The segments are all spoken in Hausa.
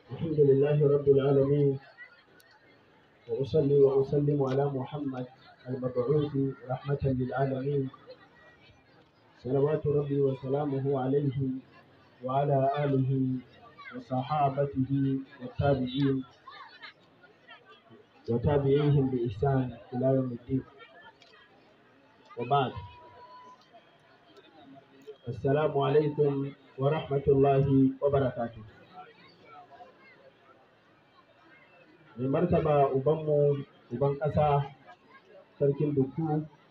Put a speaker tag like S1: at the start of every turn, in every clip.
S1: الحمد لله رب العالمين وأصلي وأسلم على محمد المبعوث رحمة للعالمين صلوات ربي وسلامه عليه وعلى آله وصحابته والتابعين وتابعيهم بإحسان إلى يوم الدين وبعد السلام عليكم ورحمة الله وبركاته mai martaba ubanmu uban ƙasa sarkin duku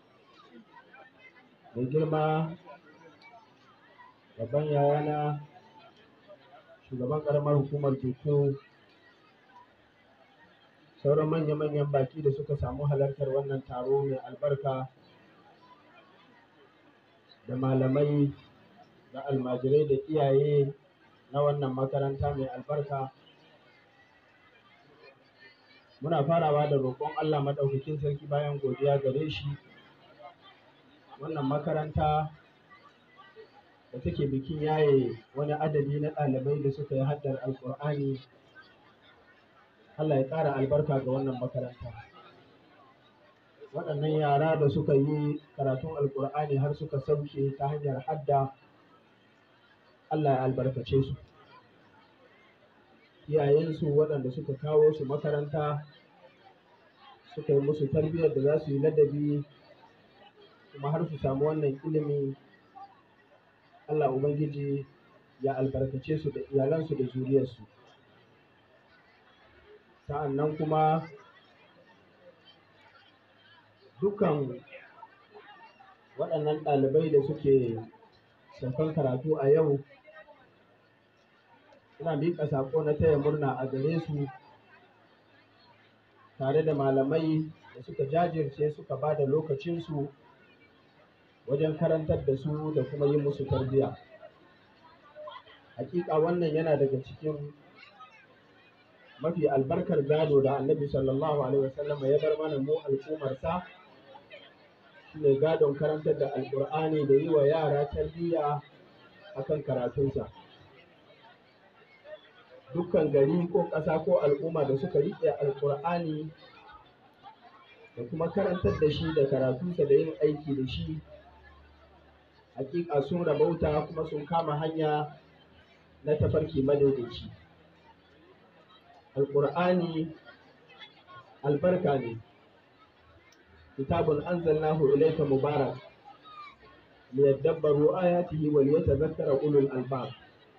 S1: mai girma babban yayana shugaban ƙaramar hukumar duku sauran manya-manyan baki da suka samu halartar wannan taro mai albarka da malamai da almajirai da iyaye na wannan makaranta mai albarka muna farawa da roƙon Allah maɗaukakin sarki bayan godiya gare shi wannan makaranta da take bikin yaye wani adadi na ɗalibai da suka yi haddar alƙur'ani Allah ya ƙara albarka ga wannan makaranta waɗannan yara da suka yi karatun alƙur'ani har suka sauke ta hanyar hadda Allah ya albarkace su iyayensu waɗanda suka kawo su makaranta suka yi musu tarbiyyar da za su yi ladabi kuma har su samu wannan ilimi Allah Ubangiji ya albarkace su da iyalansu da zuriyarsu sa'an nan kuma dukkan waɗannan ɗalibai da suke saukan karatu a yau ina miƙa saƙo na taya murna a gare su tare da malamai da suka jajirce suka ba da lokacinsu wajen karantar da su da kuma yi musu tarbiyya. Hakika wannan yana daga cikin mafi albarkar gado da annabi sallallahu alaihi wasallam ya bar mana mu al'ummarsa shine gadon karantar da alƙur'ani da yi wa yara tarbiyya akan karatunsa. dukkan gari ko ƙasa ko al'umma da suka riƙe alƙur'ani da kuma karantar da shi da karatunsa da yin aiki da shi hakika sun rabauta kuma sun kama hanya na tafarki madaidaici alƙur'ani albarka ne kitabun anzalnahu ilayka mubarak liyadabbaru ayatihi wa liyatadhakkara ulul albab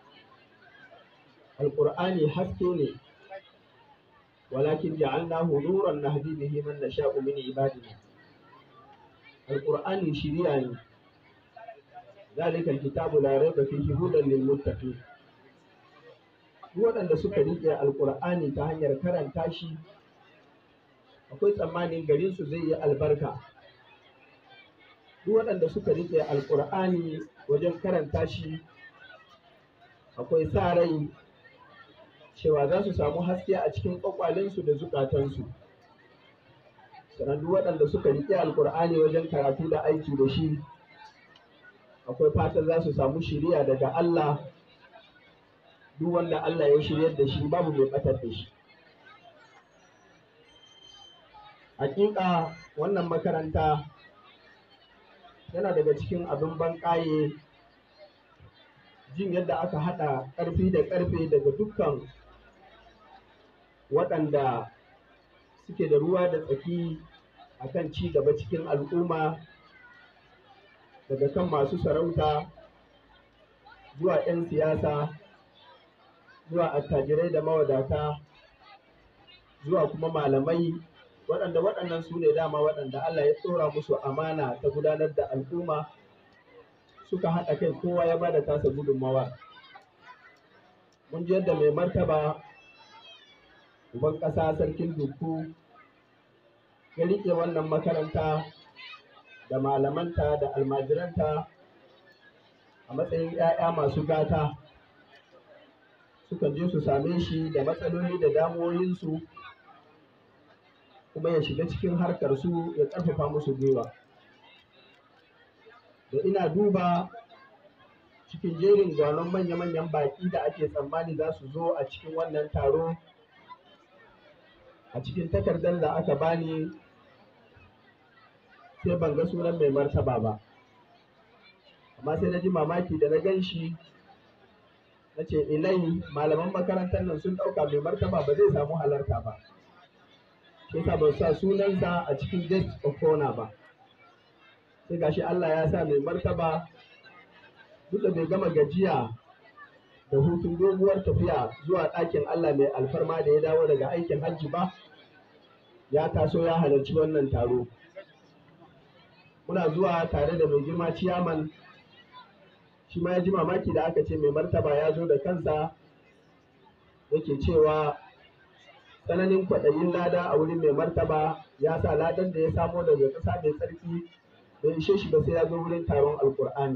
S1: alƙur'ani haske ne walakin ja'alnahu nuran nahdi bihi man nasha'u min ibadina alƙur'ani shiriya ne zalika alkitabu la raiba fihi hudan lil muttaqin duk waɗanda suka riƙe alƙur'ani ta hanyar karanta shi akwai tsammanin garin su zai yi albarka duk waɗanda suka riƙe alƙur'ani wajen karanta shi akwai sa rai cewa za su samu haske a cikin ƙwaƙwalensu da zukatansu sannan duk waɗanda suka riƙe alƙur'ani wajen karatu da aiki da shi akwai fatan za su samu shiriya daga Allah duk wanda Allah ya shiryar da shi babu mai ɓatar da shi hakika wannan makaranta yana daga cikin abin banƙaye jin yadda aka haɗa ƙarfi da ƙarfe daga dukkan waɗanda suke da ruwa da tsaki a kan ci gaba cikin al'umma daga kan masu sarauta zuwa 'yan siyasa zuwa attajirai da mawadata zuwa kuma malamai waɗanda waɗannan su ne dama waɗanda Allah ya tsora musu amana ta gudanar da al'umma suka haɗa kai kowa ya bada tasa gudunmawa mun ji yadda mai martaba uban ƙasa sarkin duku ya riƙe wannan makaranta da malamanta da almajiranta a matsayin 'ya'ya masu gata sukan je su same shi da matsaloli da damuwoyinsu kuma ya shiga cikin harkar su ya ƙarfafa musu gwiwa da ina duba cikin jerin gwanon manya-manyan baƙi da ake tsammani za su zo a cikin wannan taro a cikin takardar da aka bani sai ban ga sunan mai martaba ba amma sai na ji mamaki da na gan shi na ce ilai malaman makarantar nan sun ɗauka mai martaba ba zai samu halarta ba shi sa ba sa sunansa a cikin guest of honor ba sai gashi Allah ya sa mai martaba duk da bai gama gajiya da hutun doguwar tafiya zuwa ɗakin Allah mai alfarma da ya dawo daga aikin hajji ba ya taso ya halarci wannan taro muna zuwa tare da mai girma ciyaman shi ma ya ji mamaki da aka ce mai martaba ya zo da kansa yake cewa tsananin kwaɗayin lada a wurin mai martaba ya sa ladan da ya samo daga ƙasa mai tsarki bai ishe shi ba sai ya zo wurin taron alkur'ani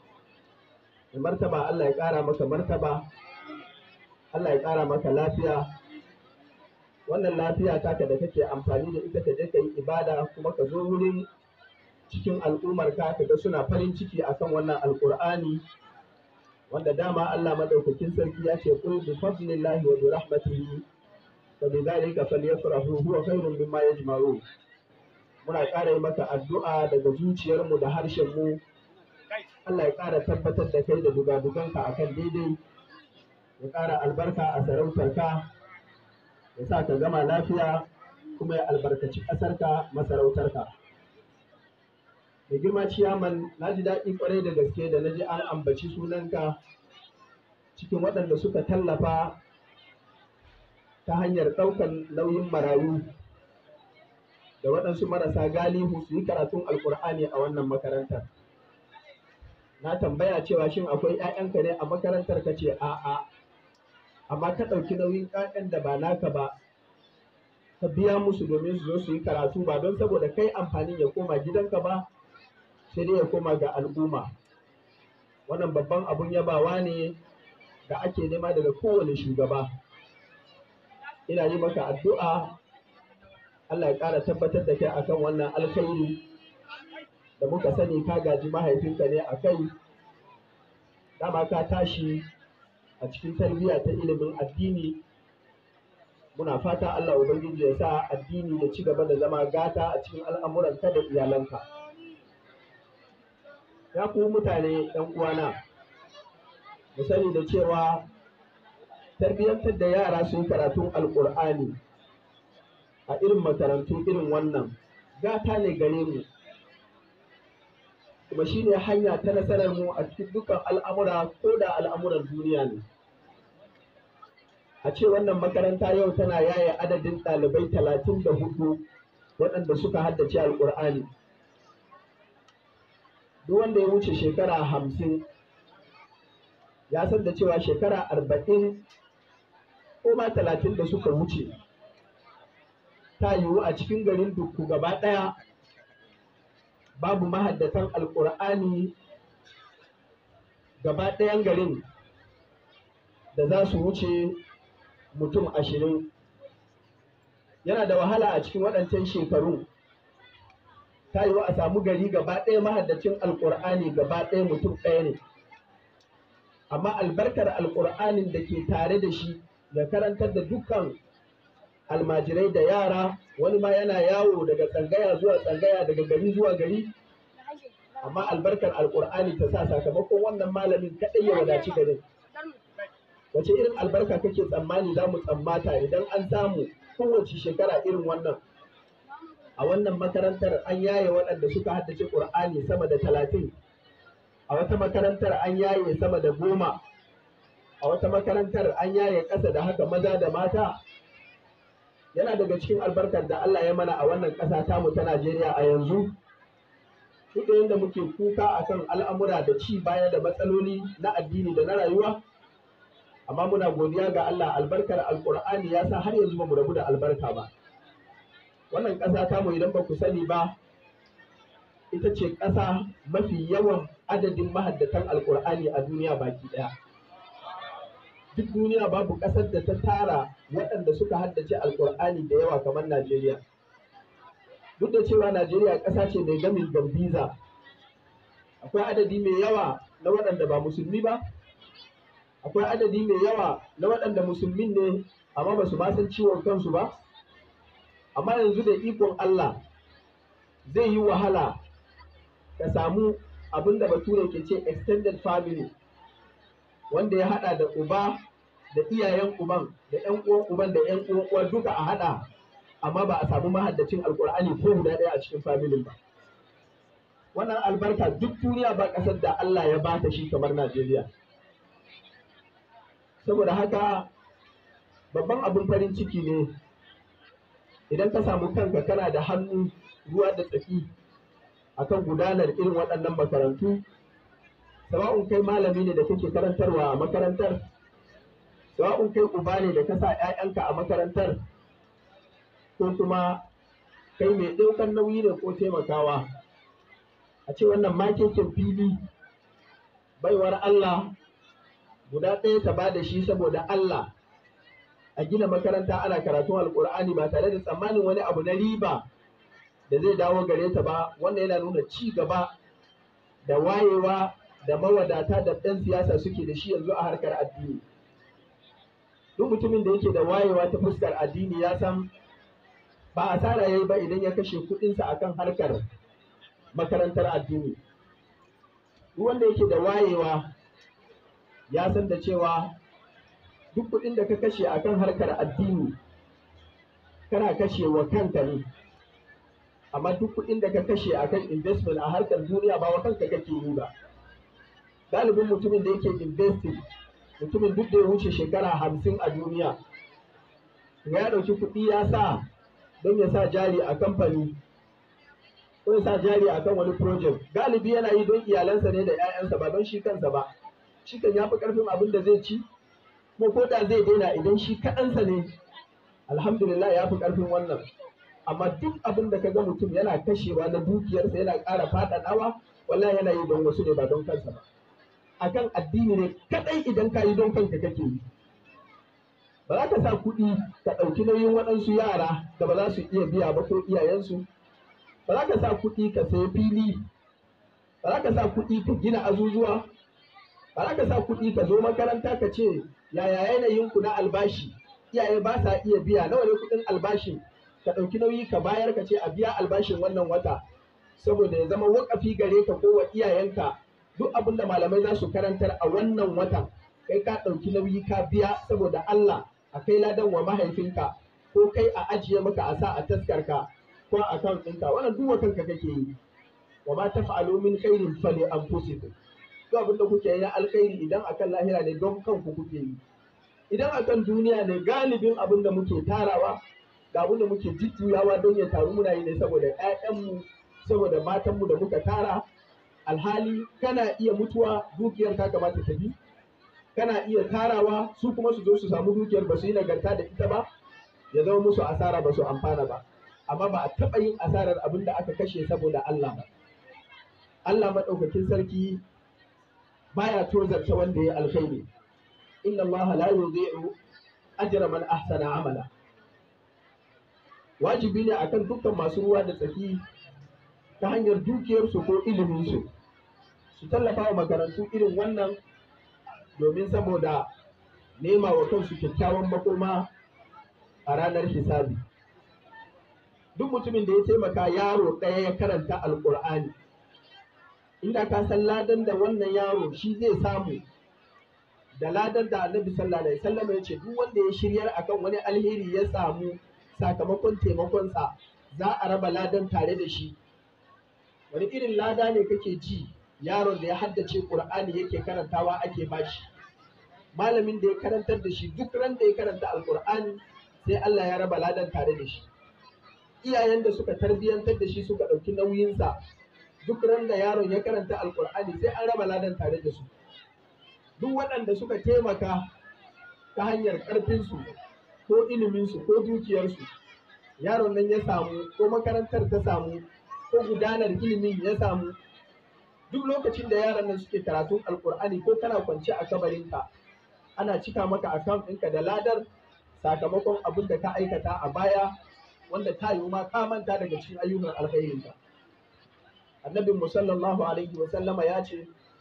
S1: mai martaba Allah ya ƙara maka martaba Allah ya ƙara maka lafiya wannan lafiya taka da kake amfani da ita ka je ka yi ibada kuma ka zo wurin cikin al'ummar ka ka ga suna farin ciki akan wannan alkur'ani wanda dama Allah madaukakin sarki ya ce qul bi fadlillahi wa bi rahmatihi fa bi dhalika falyafrahu huwa khairun mimma yajma'un muna ƙara yi maka addu'a daga zuciyarmu da harshenmu Allah ya ƙara tabbatar da kai da dugaduganka a kan daidai ya ƙara albarka a sarautarka ya sa ka gama lafiya kuma ya albarkaci ƙasarka masarautarka da girma ciyaman na ji daɗi ƙwarai da gaske da na ji an ambaci sunanka cikin waɗanda suka tallafa ta hanyar ɗaukan nauyin marayu da waɗansu marasa galihu su yi karatun alkur'ani a wannan makarantar na tambaya cewa shin akwai 'ya'yanka ne a makarantar ka ce a'a amma ka ɗauki nauyin 'ya'yan da ba naka ba ka biya musu domin su zo su yi karatu ba don saboda kai amfanin ya koma gidanka ba sai dai ya koma ga al'umma wannan babban abun yabawa ne da ake nema daga kowane shugaba ina yi maka addu'a Allah ya ƙara tabbatar da kai akan wannan alkhairi da muka sani ka gaji mahaifinka ne a kai dama ka tashi a cikin tarbiyya ta ilimin addini muna fata Allah Ubangiji ya sa addini ya ci gaba da zama gata a cikin al'amuranka da iyalanka ya ku mutane ‘yan uwana mu sani da cewa tarbiyyantar da yara sun karatun alƙur'ani a irin makarantu irin wannan gata ne gare mu kuma shi ne hanya ta nasarar mu a cikin dukkan al'amura ko da al'amuran duniya ne a ce wannan makaranta yau tana yaye adadin ɗalibai talatin da hudu waɗanda suka haddace alƙur'ani duk wanda ya wuce shekara hamsin ya san da cewa shekara arba'in ko ma talatin da suka wuce ta yiwu a cikin garin dukku gaba ɗaya babu mahaddatan alƙur'ani gaba ɗayan garin da za su wuce mutum ashirin yana da wahala a cikin waɗancan shekaru ta yiwu a samu gari gaba ɗaya mahaddacin alƙur'ani gaba ɗaya mutum ɗaya ne amma albarkar alƙur'anin da ke tare da shi ya karantar da dukkan almajirai da yara wani ma yana yawo daga tsangaya zuwa tsangaya daga gari zuwa gari amma albarkar alkur'ani ta sa sakamakon wannan malamin kaɗai ya wadaci garin wace irin albarka kake tsammani za mu tsammata idan an samu kowace shekara irin wannan a wannan makarantar an yaye waɗanda suka haddace ƙur'ani sama da talatin a wata makarantar an yaye sama da goma a wata makarantar an yaye ƙasa da haka maza da mata yana daga cikin albarkar da Allah ya mana a wannan ƙasa tamu ta Najeriya a yanzu duk da yadda muke kuka akan al'amura da ci baya da matsaloli na addini da na rayuwa amma muna godiya ga Allah albarkar alƙur'ani ya sa har yanzu ba mu rabu da albarka ba wannan ƙasa tamu idan ba ku sani ba ita ce ƙasa mafi yawan adadin mahaddatan alƙur'ani a duniya baki ɗaya duk duniya babu ƙasar da ta tara waɗanda suka haddace alƙur'ani da yawa kamar Najeriya. Duk da cewa Najeriya ƙasa ce mai gamin gambiza, akwai adadi mai yawa na waɗanda ba musulmi ba akwai adadi mai yawa na waɗanda musulmin ne amma ba su ma san ciwon kansu ba amma yanzu da ikon Allah zai yi wahala ka samu abin da bature ke ce extended family wanda ya hada da uba da iyayen uban da yan uwan uban da yan uwan uwa duka a hada amma ba a samu mahaddacin alkur'ani ko guda ɗaya a cikin familin ba wannan albarka duk duniya ba ƙasar da Allah ya bata shi kamar Najeriya saboda haka babban abin farin ciki ne idan ka samu kanka kana da hannu ruwa da tsaki akan gudanar irin waɗannan makarantu sawa'un kai malami ne da kake karantarwa a makarantar sawa'un kai uba ne da ka sa 'ya'yanka a makarantar ko kuma kai mai ɗaukar nauyi ne ko taimakawa a ce wannan makekin fili baiwar Allah guda ɗaya ta ba da shi saboda Allah a gina makaranta ana karatun alkur'ani ba tare da tsammanin wani abu na riba da zai dawo gare ta ba wannan yana nuna ci gaba da wayewa da mawadata da ɗan siyasa suke da shi yanzu a harkar addini duk mutumin da yake da wayewa ta fuskar addini ya san ba asara yayi ba idan ya kashe kuɗinsa akan harkar makarantar addini duk wanda yake da wayewa ya san da cewa duk kuɗin da ka kashe akan harkar addini kana kashe wa kanka ne amma duk kuɗin da ka kashe akan investment a harkar duniya ba wa kanka kake yi ba galibin mutumin da yake investing mutumin duk da ya wuce shekara hamsin a duniya ya ɗauki kuɗi ya sa don ya sa jari a kamfani ko ya sa jari a kan wani project galibi yana yi don iyalansa ne da 'ya'yansa ba don shi kansa ba shi kan ya fi ƙarfin abin da zai ci kuma ko da zai daina idan shi kaɗansa ne alhamdulillah ya fi ƙarfin wannan amma duk abin da ka ga mutum yana kashewa na dukiyarsa yana ƙara faɗaɗawa wallahi yana yi don wasu ne ba don kansa ba akan addini ne kaɗai idan ka yi don kanka kake yi ba za ka sa kuɗi ka ɗauki nauyin waɗansu yara da ba za su iya biya ba ko iyayensu ba za ka sa kuɗi ka sayi fili ba za ka sa kuɗi ka gina azuzuwa ba za ka sa kuɗi ka zo makaranta ka ce yaya yanayinku na albashi iyaye ba sa iya biya nawa ne kuɗin albashin ka ɗauki nauyi ka bayar ka ce a biya albashin wannan wata saboda ya zama wakafi gare ka ko wa iyayenka duk abin da malamai za su karantar a wannan watan kai ka ɗauki nauyi ka biya saboda Allah a kai ladan wa mahaifinka ko kai a ajiye maka a sa a taskarka ko a kan ɗinka wannan duk kanka kake yi wa ma taf'alu min khairin fali anfusikum duk abin da kuke yi alkhairi idan akan lahira ne don kanku kuke yi idan akan duniya ne galibin abin da muke tarawa da abin da muke jujjuyawa don ya taru muna yi ne saboda ƴaƴanmu saboda matanmu da muka tara alhali kana iya mutuwa dukiyar ta kamata ta bi kana iya tarawa su kuma su zo su samu dukiyar ba su yi nagarta da ita ba ya zama musu asara ba su amfana ba amma ba a taɓa yin asarar abin da aka kashe saboda Allah ba Allah maɗaukakin sarki baya tozarta wanda ya alkhairi inna Allah la yudhi'u ajra man ahsana amala wajibi ne akan dukkan masu ruwa da tsaki ta hanyar dukiyarsu ko iliminsu su tallafa wa makarantu irin wannan domin saboda nema wa kansu kyakkyawan makoma a ranar hisabi duk mutumin da ya taimaka yaro ɗaya ya karanta alƙur'ani inda ka san ladan da wannan yaro shi zai samu da ladan da annabi sallallahu alaihi wasallam ya ce duk wanda ya shiryar akan wani alheri ya samu sakamakon taimakonsa za a raba ladan tare da shi wani irin lada ne kake ji yaron da ya haddace qur'ani yake karantawa ake bashi malamin da ya karantar da shi duk ran da ya karanta alqur'ani sai Allah ya raba ladan tare da shi iyayen da suka tarbiyantar da shi suka ɗauki nauyinsa duk ran da yaron ya karanta alqur'ani sai an raba ladan tare da su duk waɗanda suka taimaka ta hanyar ƙarfinsu ko iliminsu ko dukiyarsu yaron nan ya samu ko makarantar ta samu ko gudanar ilimin ya samu duk lokacin da yaran nan suke karatun alkur'ani ko kana kwance a kabarinka ana cika maka account ɗinka da ladar sakamakon abin da ka aikata a baya wanda ta yi ma ka manta daga cikin ayyukan alkhairinka annabin mu sallallahu alaihi wa sallama ya ce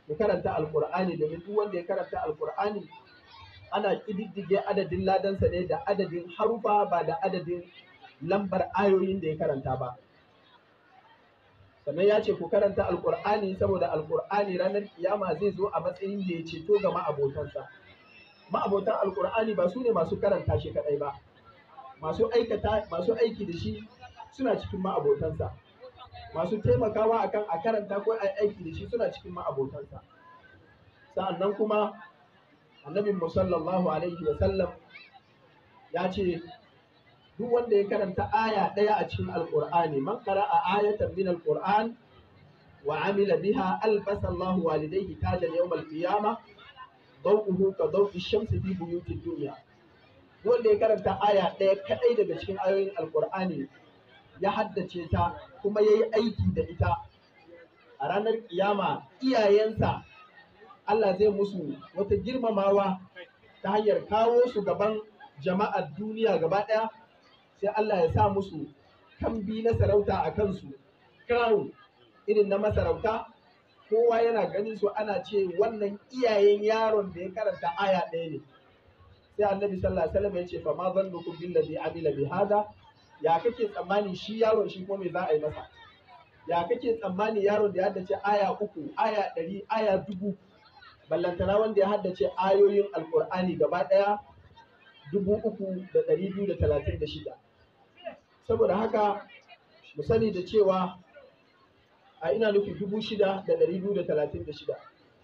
S1: ku karanta alkur'ani domin duk wanda ya karanta alkur'ani ana ƙididdige adadin ladansa ne da adadin harufa ba da adadin lambar ayoyin da ya karanta ba sannan ya ce ku karanta alkur'ani saboda alkur'ani ranar kiyama zai zo a matsayin da ya ceto ga ma'abotansa ma'abotan alkur'ani ba su ne masu karanta shi kadai ba masu aikata masu aiki da shi suna cikin ma'abotansa masu taimakawa akan a karanta ko a aiki da shi suna cikin ma'abotansa sa'annan kuma annabin sallallahu alaihi wa sallam ya ce duk wanda ya karanta aya ɗaya a cikin alƙur'ani man qara'a ayatan min alqur'an wa amila biha albasa Allahu walidayhi tajan yawm alqiyama dawuhu ka dawi shamsi fi buyutid dunya wanda ya karanta aya ɗaya kadai daga cikin ayoyin alqur'ani ya haddace ta kuma yayi aiki da ita a ranar kiyama iyayensa Allah zai musu wata girmamawa ta hanyar kawo su gaban jama'ar duniya gaba ɗaya sai Allah ya sa musu kambi na sarauta a kansu crown irin na masarauta kowa yana ganin su ana ce wannan iyayen yaron da ya karanta aya ɗaya ne sai annabi sallallahu alaihi wasallam ya ce fa ma zannukum billazi amila bi hada ya kake tsammani shi yaron shi ko me za a yi masa ya kake tsammani yaron da ya haddace aya uku aya ɗari aya dubu ballantana wanda ya haddace ayoyin alkur'ani gaba ɗaya dubu uku da ɗari biyu da talatin da shida saboda haka mu sani da cewa a ina nufi dubu shida da ɗari biyu da talatin da shida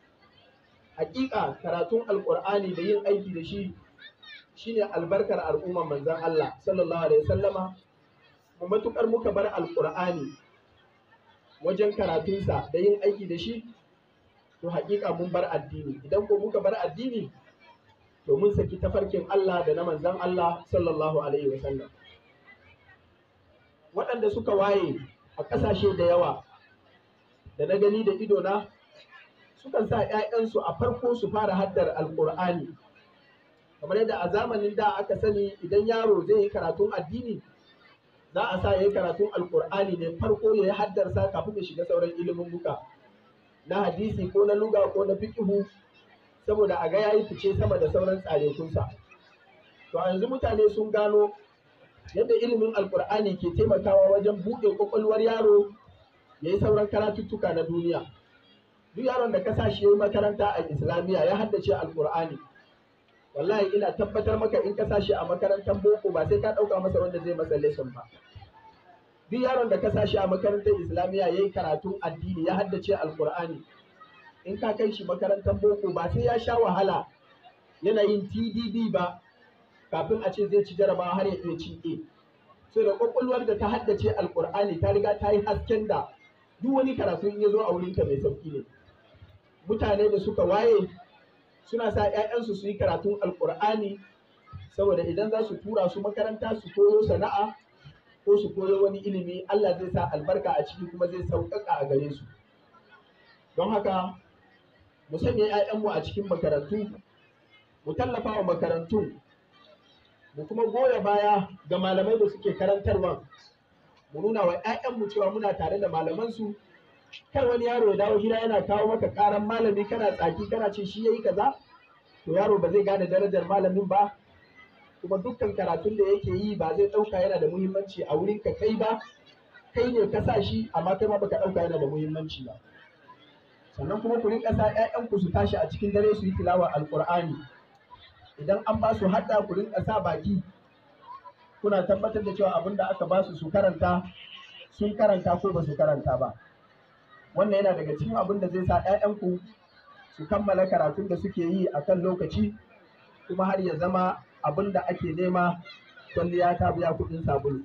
S1: hakika karatun alkur'ani da yin aiki da shi shine albarkar al'umman manzan Allah sallallahu alaihi wasallama mu matukar muka bar alkur'ani wajen karatunsa da yin aiki da shi to hakika mun bar addini idan ko muka bar addini to mun saki tafarkin Allah da na manzan Allah sallallahu alaihi wasallam waɗanda suka waye a ƙasashe da yawa da na gani da idona sukan sa 'ya'yansu a farko su fara haddar alƙur'ani kamar yadda a zamanin da aka sani idan yaro zai yi karatun addini za a sa ya yi karatun alƙur'ani ne farko ya yi haddarsa kafin ya shiga sauran ilimin buka na hadisi ko na luga ko na fikihu saboda a ga yayi fice sama da sauran tsarekunsa to a yanzu mutane sun gano yadda ilimin alkur'ani ke taimakawa wajen buɗe ƙwaƙwalwar yaro ya yi sauran karatuttuka na duniya duk yaron da ka sa shi ya yi makaranta a islamiyya ya haddace alkur'ani wallahi ina tabbatar maka in ka sa shi a makarantar boko ba sai ka ɗauka masa wanda zai masa lesson ba duk yaron da ka sa shi a makarantar islamiyya ya yi karatun addini ya haddace alkur'ani in ka kai shi makarantar boko ba sai ya sha wahala yana yin tdd ba kafin a ce zai ci jarabawa har ya iya cin A. So da kwakwalwar da ta haddace alkur'ani ta riga ta yi hasken da duk wani karatu in ya zo a wurinka mai sauki ne. Mutane da suka waye suna sa 'ya'yansu su yi karatun alkur'ani saboda idan za su tura su makaranta su koyo sana'a ko su koyo wani ilimi Allah zai sa albarka a ciki kuma zai sauƙaƙa a gare su. Don haka mu sanya 'ya'yanmu a cikin makarantu mu tallafa wa makarantun mu kuma goya baya ga malamai da suke karantarwa mu nuna wa 'ya'yanmu cewa muna tare da malamansu kar wani yaro ya dawo gida yana kawo maka karan malami kana tsaki kana ce shi yayi kaza to yaro ba zai gane darajar malamin ba kuma dukkan karatun da yake yi ba zai ɗauka yana da muhimmanci a wurin ka kai ba kai ne ka sa shi amma kai ma baka ɗauka yana da muhimmanci ba sannan kuma ku rinka sa 'ya'yanku su tashi a cikin dare su yi tilawa alƙur'ani idan an ba su hadda ku rinka sa baki kuna tabbatar da cewa abin da aka ba su su karanta sun karanta ko ba su karanta ba wannan yana daga cikin abin da zai sa 'ya'yanku su kammala karatun da suke yi a kan lokaci kuma har ya zama abin da ake nema kwalliya ta biya kuɗin sabulu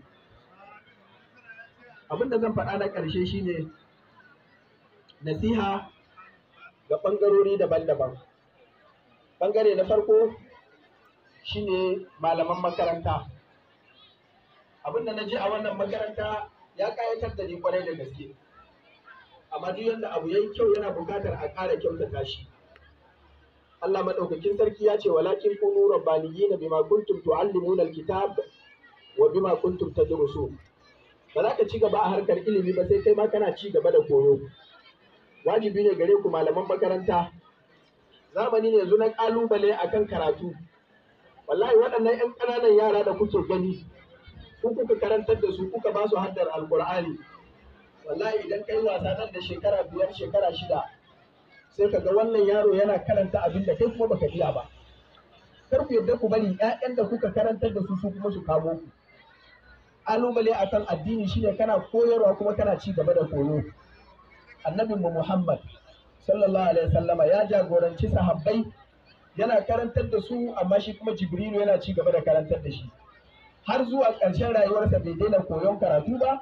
S1: abin da zan faɗa na ƙarshe shine nasiha ga ɓangarori daban-daban ɓangare na farko shine malaman makaranta abinda na ji a wannan makaranta ya kayatar da ni kwarai da gaske amma duk yadda abu yayi kyau yana buƙatar a ƙara kyautata shi Allah madaukakin sarki ya ce walakin kunu rabbaniyina bima kuntum tuallimuna alkitab wa bima kuntum tadrusun ba za ka ci gaba a harkar ilimi ba sai kai ma kana ci gaba da koyo wajibi ne gare ku malaman makaranta zamani ne yanzu na ƙalubale akan karatu wallahi waɗannan 'yan ƙananan yara da kuke gani ku kuka karantar da su kuka ba su haddar alƙur'ani wallahi idan kai wasa nan da shekara biyar shekara shida sai ka ga wannan yaro yana karanta abin da kai kuma baka iya ba kar ku yadda ku bari ƴaƴan da kuka karantar da su su kuma su kamo ku ƙalubale akan addini shine kana koyarwa kuma kana ci gaba da koyo annabin mu Muhammad sallallahu alaihi wasallama ya jagoranci sahabbai yana karantar da su amma shi kuma Jibrilu yana ci gaba da karantar da shi har zuwa ƙarshen rayuwarsa bai daina koyon karatu ba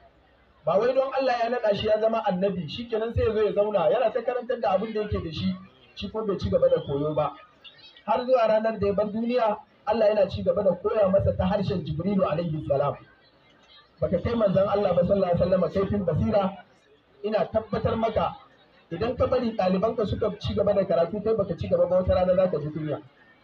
S1: ba wai don Allah ya naɗa shi ya zama annabi shikenan sai ya zo ya zauna yana ta karantar da abin da yake da shi shi kuma bai ci gaba da koyo ba har zuwa ranar da ya bar duniya Allah yana ci gaba da koya masa ta harshen Jibrilu alaihi salam baka kai manzon Allah ba sallallahu alaihi wasallam kaifin basira ina tabbatar maka idan ka bari ɗalibanka suka ci gaba da karatu kai baka ci gaba ba wata rana zaka ji kunya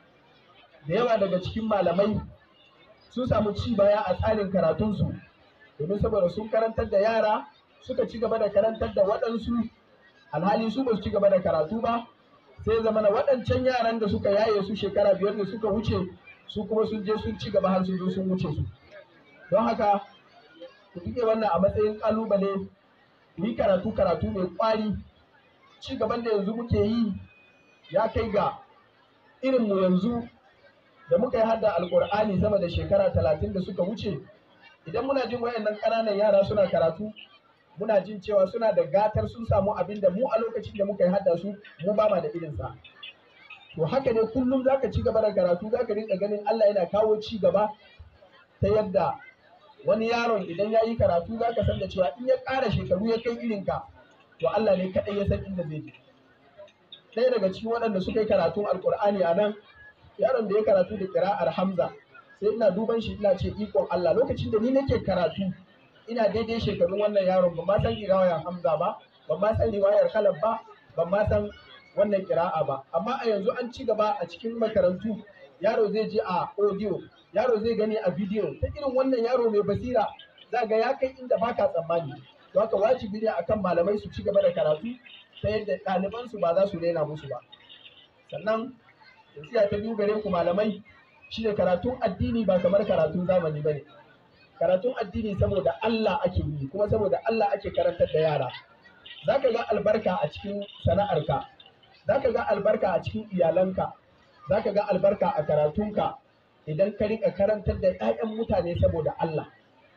S1: da yawa daga cikin malamai sun samu ci baya a tsarin karatunsu domin saboda sun karantar da yara suka ci gaba da karantar da waɗansu alhali su ba su ci gaba da karatu ba sai zama na waɗancan yaran da suka yaye su shekara biyar da suka wuce su kuma sun je sun ci gaba har sun zo sun wuce su don haka ku rike wannan a matsayin ƙalubale yi karatu karatu mai ƙwari ci gaban da yanzu muke yi ya kai ga irin mu yanzu da muka yi hadda alƙur'ani sama da shekara talatin da suka wuce idan muna jin wayannan ƙananan yara suna karatu muna jin cewa suna da gatar sun samu abin da mu a lokacin da muka yi hadda su mu ba ma da irinsa to haka ne kullum zaka ci gaba da karatu zaka rinka ganin Allah yana kawo ci gaba ta yadda wani yaron idan ya yi karatu zaka san da cewa in ya ƙara shekaru ya kai irinka to Allah ne kaɗai ya san inda zai je ɗaya daga cikin waɗanda suka yi karatun alƙur'ani a nan yaron da ya karatu da ƙira'ar Hamza sai ina duban shi ina ce ikon Allah lokacin da ni nake karatu ina daidai shekarun wannan yaron ban ma san riwayar Hamza ba ban ma san riwayar Khalaf ba ban ma san wannan kira'a ba amma a yanzu an ci gaba a cikin makarantu yaro zai je a audio yaro zai gani a video ta irin wannan yaro mai basira za ga ya kai inda baka tsammani to haka wajibi ne akan malamai su ci gaba da karatu ta yadda ɗalibansu ba za su rena musu ba sannan nasiha ta biyu gare ku malamai shine karatun addini ba kamar karatun zamani bane karatun addini saboda Allah ake yi kuma saboda Allah ake karantar da yara zaka ga albarka a cikin sana'arka zaka ga albarka a cikin iyalanka zaka ga albarka a karatunka idan ka rika karantar da 'ya'yan mutane saboda Allah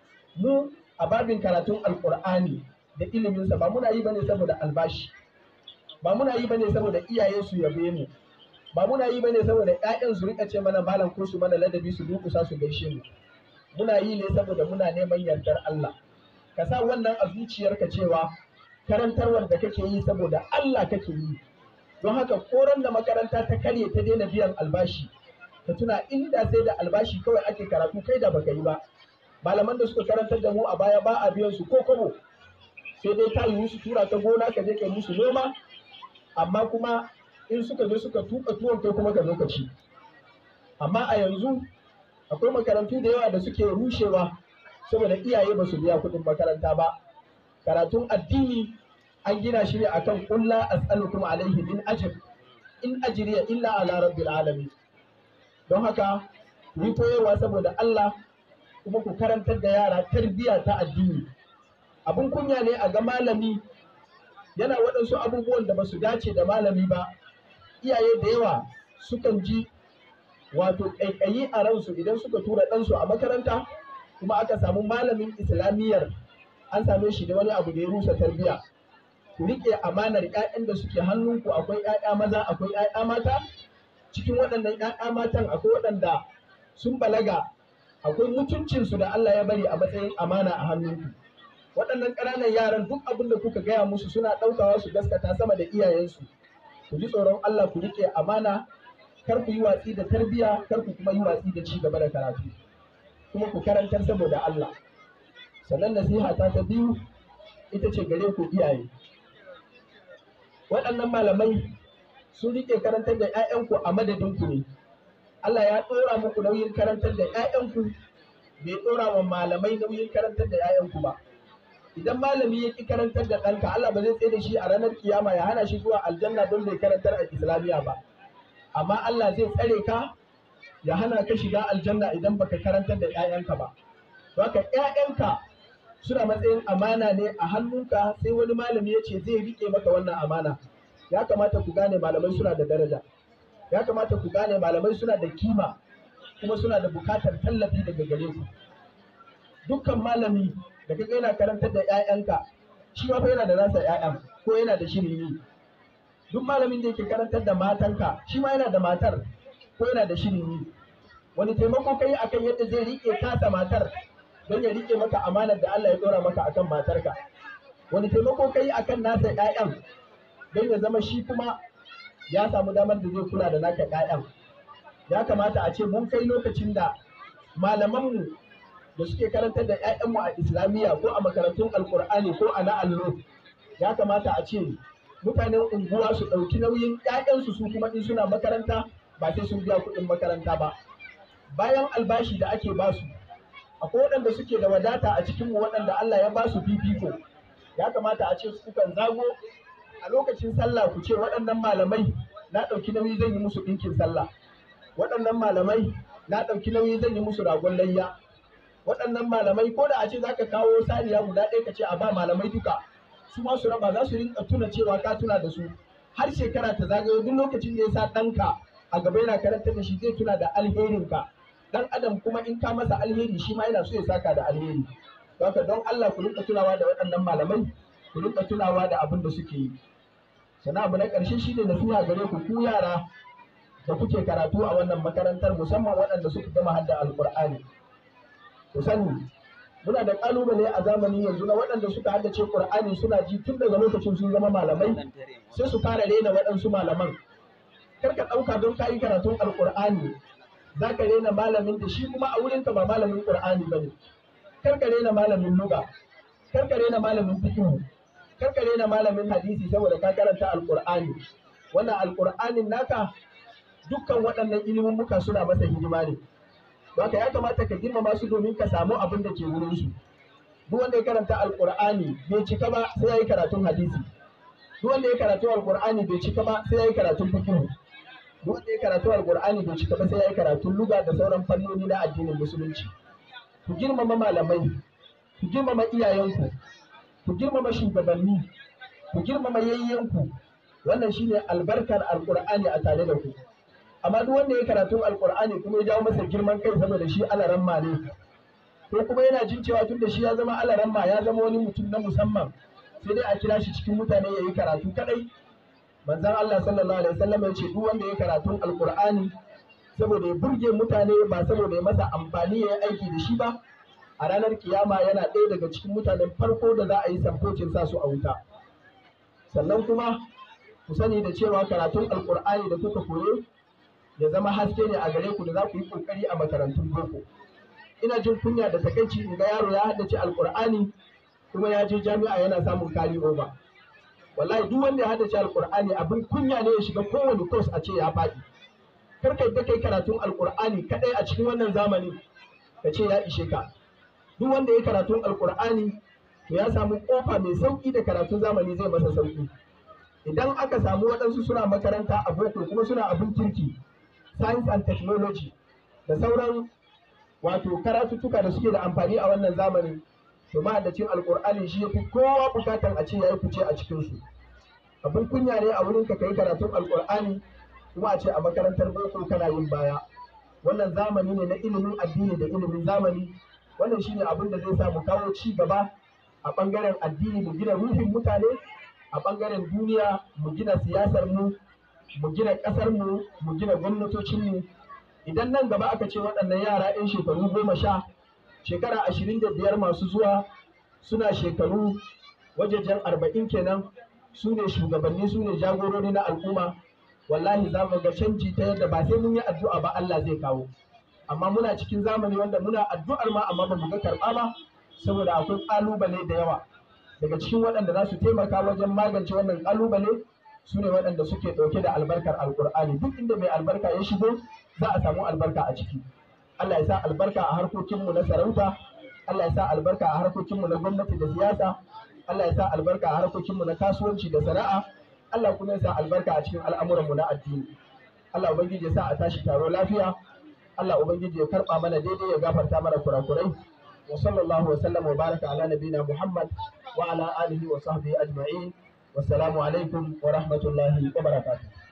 S1: mu a babin karatun alkur'ani da iliminsa ba muna yi bane saboda albashi ba muna yi bane saboda iyaye su yabe mu ba muna yi bane saboda ƴaƴan su rika ce mana malam ko su mana ladabi su dukusa su gaishe mu muna yi ne saboda muna neman yardar Allah ka sa wannan a zuciyarka cewa karantarwar da kake yi saboda Allah kake yi don haka koran da makaranta ta karye ta daina biyan albashi ka tuna inda sai da albashi kawai ake karatu kai da baka yi ba malaman da suka karantar da mu a baya ba a biyan su ko kobo sai dai ta yiwu su tura ta gona ka je kai musu noma amma kuma in suka zo suka tuka tuwon kai kuma ka zo ka ci amma a yanzu akwai makarantu da yawa da suke rushewa saboda iyaye ba su biya kuɗin makaranta ba karatun addini an gina shi ne akan kulla as'alukum alaihi min ajr in ajriya illa ala rabbil alamin don haka ku yi koyarwa saboda Allah kuma ku karantar da yara tarbiyya ta addini abun kunya ne a ga malami yana waɗansu abubuwan da ba su dace da malami ba iyaye da yawa sukan ji wato ƙaiƙayi a ransu idan suka tura ɗansu a makaranta kuma aka samu malamin islamiyyar an same shi da wani abu da ya rusa tarbiyya ku riƙe amanar ƴaƴan da suke hannunku akwai ƴaƴa maza akwai ƴaƴa mata cikin waɗannan ƴaƴa matan akwai waɗanda sun balaga akwai mutuncinsu da Allah ya bari a matsayin amana a hannunku waɗannan ƙananan yaran duk abin da kuka gaya musu suna ɗaukawa su gaskata sama da iyayensu ku ji tsoron Allah ku riƙe amana kar ku yi watsi da tarbiyya kar ku kuma yi watsi da ci gaba da karatu kuma ku karantar saboda Allah sannan nasiha ta ta biyu ita ce gare ku iyaye waɗannan malamai sun riƙe karantar da 'ya'yanku a madadinku ne Allah ya ɗora muku nauyin karantar da 'ya'yanku bai ɗora wa malamai nauyin karantar da 'ya'yanku ba idan malami ya ki karantar da ɗanka Allah ba zai tsaye da shi a ranar kiyama ya hana shi zuwa aljanna don bai karantar a islamiyya ba amma Allah zai tsare ka ya hana ka shiga aljanna idan baka karantar da 'ya'yanka ba to haka 'ya'yanka suna matsayin amana ne a hannunka sai wani malami ya ce zai rike maka wannan amana ya kamata ku gane malamai suna da daraja ya kamata ku gane malamai suna da kima kuma suna da bukatar tallafi daga gare ku dukkan malami da kaga yana karantar da 'ya'yanka shi ma fa yana da nasa 'ya'yan ko yana da shirin yi duk malamin da yake karantar da matanka shi ma yana da matar ko yana da shirin yi wani taimako kai akan yadda zai rike tasa matar don ya rike maka amanar da Allah ya dora maka akan matarka wani taimako kai akan nasa 'ya'yan don ya zama shi kuma ya samu damar da zai kula da naka 'ya'yan ya kamata a ce mun kai lokacin da malamanmu da suke karantar da 'ya'yanmu a islamiyya ko a makarantun alkur'ani ko a na allo ya kamata a ce mutanen unguwa su ɗauki nauyin 'ya'yansu su kuma in suna makaranta ba sai sun biya kuɗin makaranta ba bayan albashi da ake basu akwai waɗanda suke da wadata a cikinmu waɗanda Allah ya basu fifiko ya kamata a ce su kan zago a lokacin sallah ku ce waɗannan malamai na ɗauki nauyi zan yi musu ɗinkin sallah waɗannan malamai na ɗauki nauyi zan yi musu ragon layya waɗannan malamai ko da a ce za ka kawo saniya guda ɗaya ka ce a ba malamai duka su ma su raba za su rinka tuna cewa ka tuna da su har shekara ta zagayo duk lokacin da ya sa ɗanka a gaba yana karanta da shi zai tuna da alherinka dan adam kuma in ka masa alheri shi ma yana so ya saka da alheri haka don Allah ku rinka tunawa da waɗannan malamai ku rinka tunawa da abin da suke yi sannan abu na ƙarshe shi ne nasiha gare ku ku yara da kuke karatu a wannan makarantar musamman waɗanda suka gama hadda alƙur'ani ku sani muna da ƙalubale a zamani yanzu na waɗanda suka haddace ƙur'ani suna ji tun daga lokacin sun zama malamai sai su fara rena waɗansu malaman kar ka ɗauka don ka yi karatun alƙur'ani za ka rena malamin da shi kuma a wurinka ba malamin ƙur'ani ba ne kar ka rena malamin luga kar ka rena malamin fikihu kar ka rena malamin hadisi saboda ka karanta alƙur'ani wannan alƙur'anin naka dukkan waɗannan ilimin muka suna masa hidima ne haka ya kamata ka girmama su domin ka samu abin da ke wurin su duk wanda ya karanta alƙur'ani bai cika ba sai ya yi karatun hadisi duk wanda ya karatu alƙur'ani bai cika ba sai ya yi karatun fikihu duk wanda ya karatu alƙur'ani bai cika ba sai ya yi karatun luga da sauran fannoni na addinin musulunci ku girmama malamai ku girmama iyayenku ku girmama shugabanni ku girmama yayyenku wannan shine albarkar alƙur'ani a tare da ku amma duk wanda ya karatun alƙur'ani kuma ya jawo masa girman kai saboda shi alaramma ne ko kuma yana jin cewa tun da shi ya zama alaramma ya zama wani mutum na musamman sai dai a kira shi cikin mutane ya yi karatu kadai manzon Allah sallallahu alaihi wasallam ya ce duk wanda ya karatun alqur'ani saboda ya burge mutane ba saboda ya masa amfani ya yi aiki da shi ba a ranar kiyama yana ɗaya daga cikin mutanen farko da za a yi samfocin sa su a wuta sannan kuma ku sani da cewa karatun alqur'ani da kuka koyo ya zama haske ne a gare ku da za ku yi kokari a makarantun boko ina jin kunya da takaici in ga yaro ya haddace alqur'ani kuma ya je jami'a yana samun kari over wallahi duk wanda ya haddace alqur'ani abin kunya ne ya shiga kowane course a ce ya faɗi kar ka yadda kai karatun alqur'ani kadai a cikin wannan zamani ka ce ya ishe ka duk wanda ya karatun alqur'ani to ya samu kofa mai sauki da karatun zamani zai masa sauki idan aka samu waɗansu suna makaranta a boko kuma suna abin kirki science and technology da sauran wato karatuttuka da suke da amfani a wannan zamanin to mahaddacin alkur'ani shi yafi kowa bukatan a ce yayi fice a cikin su abin kunya ne a wurin ka kai karatun alkur'ani kuma a ce a makarantar boko kana yin baya wannan zamani ne na ilimin addini da ilimin zamani wannan shine abin da zai sa mu kawo ci gaba a bangaren addini mu gina ruhin mutane a bangaren duniya mu gina siyasar mu mu gina kasar mu mu gina gwamnatocin mu idan nan gaba aka ce waɗannan yara 'yan shekaru goma sha shekara ashirin da biyar masu zuwa suna shekaru wajejen arba'in kenan su ne shugabanni su ne jagorori na al'umma wallahi za mu ga canji ta yadda ba sai mun yi addu'a ba Allah zai kawo amma muna cikin zamani wanda muna addu'ar ma amma ba mu ga karɓa ba saboda akwai ƙalubale da yawa daga cikin waɗanda za su taimaka wajen magance wannan ƙalubale su ne waɗanda suke ɗauke da albarkar alƙur'ani duk inda mai albarka ya shigo za a samu albarka a ciki Allah ya sa albarka a harkokinmu na sarauta Allah ya sa albarka a harkokinmu na gwamnati da siyasa Allah ya sa albarka a harkokinmu na kasuwanci da sana'a Allah kuma ya sa albarka a cikin al'amuranmu na addini Allah ubangiji ya sa a tashi taro lafiya Allah ubangiji ya karba mana daidai ya gafarta mana kurakurai wa sallallahu wa sallam wa baraka ala nabina Muhammad wa ala alihi wa sahbihi ajma'in wassalamu alaikum wa rahmatullahi wa barakatuh